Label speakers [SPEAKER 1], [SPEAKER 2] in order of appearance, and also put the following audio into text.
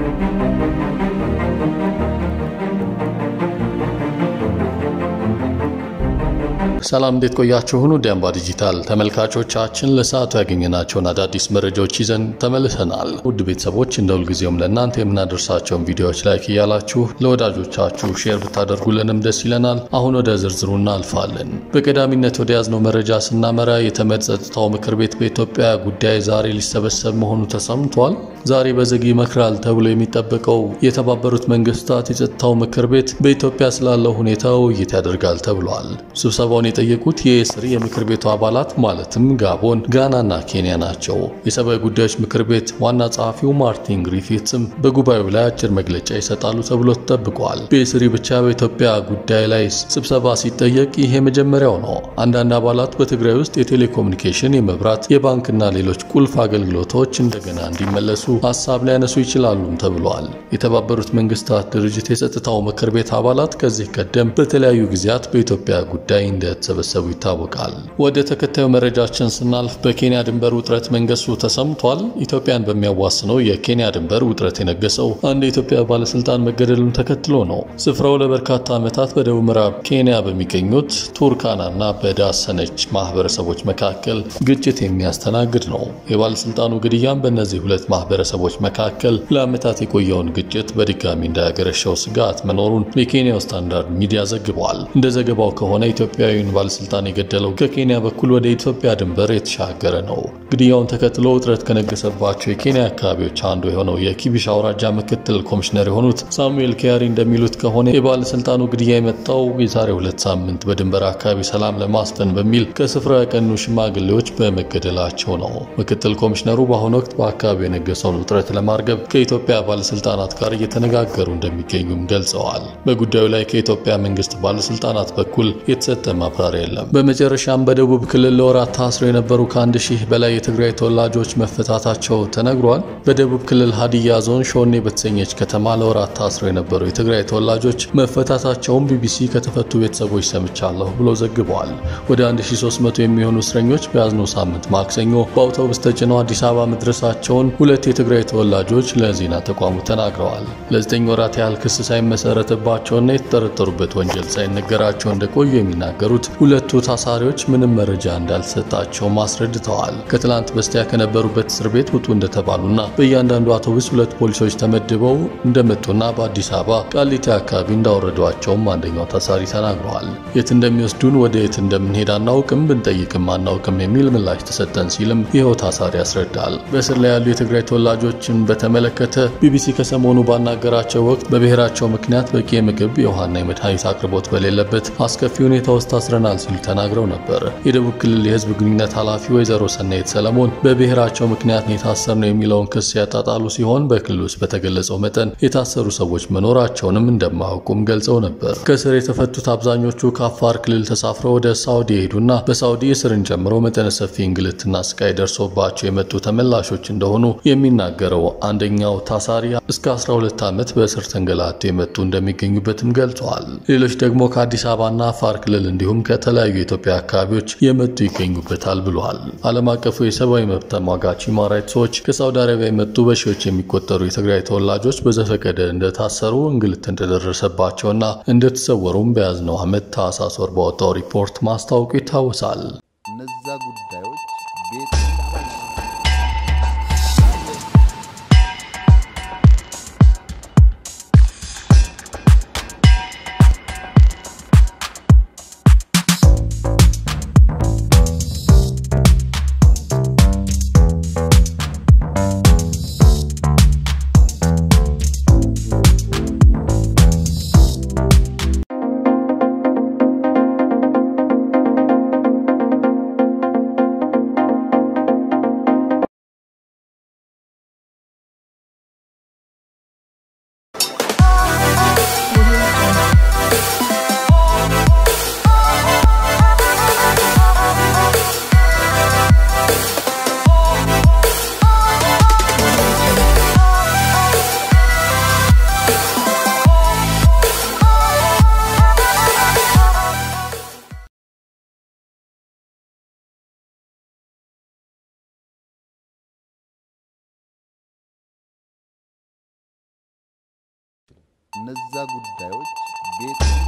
[SPEAKER 1] ሰላም እንዴት ቆያችሁን? ውድ አምባ ዲጂታል ተመልካቾቻችን ለሰዓቱ ያገኘናቸውን አዳዲስ መረጃዎች ይዘን ተመልሰናል። ውድ ቤተሰቦች እንደ ሁልጊዜውም ለእናንተ የምናደርሳቸውን ቪዲዮዎች ላይክ እያላችሁ ለወዳጆቻችሁ ሼር ብታደርጉልንም ደስ ይለናል። አሁን ወደ ዝርዝሩ እናልፋለን። በቀዳሚነት ወደ ያዝነው መረጃ ስናመራ የተመድ ጸጥታው ምክር ቤት በኢትዮጵያ ጉዳይ ዛሬ ሊሰበሰብ መሆኑ ተሰምቷል። ዛሬ በዝግ ይመክራል ተብሎ የሚጠበቀው የተባበሩት መንግስታት የጸጥታው ምክር ቤት በኢትዮጵያ ስላለው ሁኔታ ውይይት ያደርጋል ተብሏል። ስብሰባውን የጠየቁት የኤስሪ የምክር ቤቱ አባላት ማለትም ጋቦን፣ ጋናና ኬንያ ናቸው። የሰብአዊ ጉዳዮች ምክር ቤት ዋና ጸሐፊው ማርቲን ግሪፊትስም በጉባኤው ላይ አጭር መግለጫ ይሰጣሉ ተብሎ ተጠብቋል። በኤስሪ ብቻ በኢትዮጵያ ጉዳይ ላይ ስብሰባ ሲጠየቅ ይሄ መጀመሪያው ነው። አንዳንድ አባላት በትግራይ ውስጥ የቴሌኮሙኒኬሽን፣ የመብራት፣ የባንክና ሌሎች ቁልፍ አገልግሎቶች እንደገና እንዲመለሱ ሀሳብ ሊያነሱ ይችላሉም ተብሏል። የተባበሩት መንግስታት ድርጅት የጸጥታው ምክር ቤት አባላት ከዚህ ቀደም በተለያዩ ጊዜያት በኢትዮጵያ ጉዳይ እንደተሰበሰቡ ይታወቃል። ወደ ተከታዩ መረጃችን ስናልፍ በኬንያ ድንበር ውጥረት መንገሱ ተሰምቷል። ኢትዮጵያን በሚያዋስነው የኬንያ ድንበር ውጥረት የነገሰው አንድ የኢትዮጵያ ባለስልጣን መገደሉን ተከትሎ ነው። ስፍራው ለበርካታ ዓመታት በደቡብ ምዕራብ ኬንያ በሚገኙት ቱርካናና በዳሰነች ማህበረሰቦች መካከል ግጭት የሚያስተናግድ ነው። የባለስልጣኑ ግድያም በእነዚህ ሁለት ማህበረሰቦች መካከል ለዓመታት የቆየውን ግጭት በድጋሚ እንዳያገረሸው ስጋት መኖሩን የኬንያው ስታንዳርድ ሚዲያ ዘግቧል። እንደ ዘገባው ከሆነ ኢትዮጵያዊውን ባለስልጣን የገደለው ከኬንያ በኩል ወደ ኢትዮጵያ ድንበር የተሻገረ ነው። ግድያውን ተከትሎ ውጥረት ከነገሰባቸው የኬንያ አካባቢዎች አንዱ የሆነው የኪቢሽ አውራጃ ምክትል ኮሚሽነር የሆኑት ሳሙኤል ኪያሪ እንደሚሉት ከሆነ የባለስልጣኑ ግድያ የመጣው የዛሬ ሁለት ሳምንት በድንበር አካባቢ ሰላም ለማስፈን በሚል ከስፍራው ያቀኑ ሽማግሌዎች በመገደላቸው ነው። ምክትል ኮሚሽነሩ በአሁኑ ወቅት በአካባቢው የነገሰውን ውጥረት ለማርገብ ከኢትዮጵያ ባለስልጣናት ጋር እየተነጋገሩ እንደሚገኙም ገልጸዋል። በጉዳዩ ላይ ከኢትዮጵያ መንግስት ባለስልጣናት በኩል የተሰጠ ማብራሪያ የለም። በመጨረሻም በደቡብ ክልል ለወራት ታስረው የነበሩ ከአንድ ሺህ በላይ የትግራይ ተወላጆች መፈታታቸው ተነግሯል። በደቡብ ክልል ሀዲያ ዞን ሾኔ በተሰኘች ከተማ ለወራት ታስረው የነበሩ የትግራይ ተወላጆች መፈታታቸውን ቢቢሲ ከተፈቱ ቤተሰቦች ሰምቻለሁ ብሎ ዘግበዋል። ወደ 1300 የሚሆኑ እስረኞች በያዝነው ሳምንት ማክሰኞ በአውቶቡስ ተጭነው አዲስ አበባ መድረሳቸውን ሁለት የትግራይ ተወላጆች ለዜና ተቋሙ ተናግረዋል። ለዘጠኝ ወራት ያህል ክስ ሳይመሰረትባቸውና የተጠረጠሩበት ወንጀል ሳይነገራቸው እንደቆዩ የሚናገሩት ሁለቱ ታሳሪዎች ምንም መረጃ እንዳልተሰጣቸውም አስረድተዋል። ከትላንት በስቲያ ከነበሩበት እስር ቤት ውጡ እንደተባሉና በእያንዳንዱ አውቶቡስ ሁለት ፖሊሶች ተመድበው እንደመጡና በአዲስ አበባ ቃሊቲ አካባቢ እንዳወረዷቸውም አንደኛው ታሳሪ ተናግረዋል። የት እንደሚወስዱን ወደ የት እንደምንሄድ አናውቅም፣ ብንጠይቅም አናውቅም የሚል ምላሽ ተሰጠን ሲልም ይኸው ታሳሪ ያስረዳል። በእስር ላይ ያሉ የትግራይ ተወላጆችን በተመለከተ ቢቢሲ ከሰሞኑ ባናገራቸው ወቅት በብሔራቸው ምክንያት በቂ የምግብ የውሃና የመድኃኒት አቅርቦት በሌለበት አስከፊ ሁኔታ ውስጥ ታስረናል ሲሉ ተናግረው ነበር። የደቡብ ክልል የህዝብ ግንኙነት ኃላፊ ወይዘሮ ሰናይት ሰለሞን በብሔራቸው ምክንያት ነው የታሰርነው የሚለውን ክስ ያጣጣሉ ሲሆን በክልል ውስጥ በተገለጸው መጠን የታሰሩ ሰዎች መኖራቸውንም እንደማያውቁም ገልጸው ነበር። ከእስር የተፈቱት አብዛኞቹ ከአፋር ክልል ተሳፍረው ወደ ሳውዲ የሄዱና በሳውዲ እስርን ጨምሮ መጠነ ሰፊ እንግልትና ስቃይ ደርሶባቸው የመጡ ተመላሾች እንደሆኑ የሚናገረው አንደኛው ታሳሪ እስከ 12 ዓመት በእስር ተንገላቶ የመጡ እንደሚገኙበትም ገልጸዋል። ሌሎች ደግሞ ከአዲስ አበባና አፋር ክልል እንዲሁም ከተለያዩ የኢትዮጵያ አካባቢዎች የመጡ ይገኙበታል ብለዋል። ዓለም አቀፉ የሰብአዊ መብት ተሟጋች ሁማን ራይትስ ዎች ከሳውዲ አረቢያ የመጡ በሺዎች የሚቆጠሩ የትግራይ ተወላጆች በዘፈቀደ እንደታሰሩ እንግልት እንደደረሰባቸውና እንደተሰወሩም በያዝነው ዓመት ታህሳስ ወር ባወጣው ሪፖርት ማስታወቁ ይታወሳል።
[SPEAKER 2] እነዛ ጉዳዮች ቤት እነዛ ጉዳዮች ቤት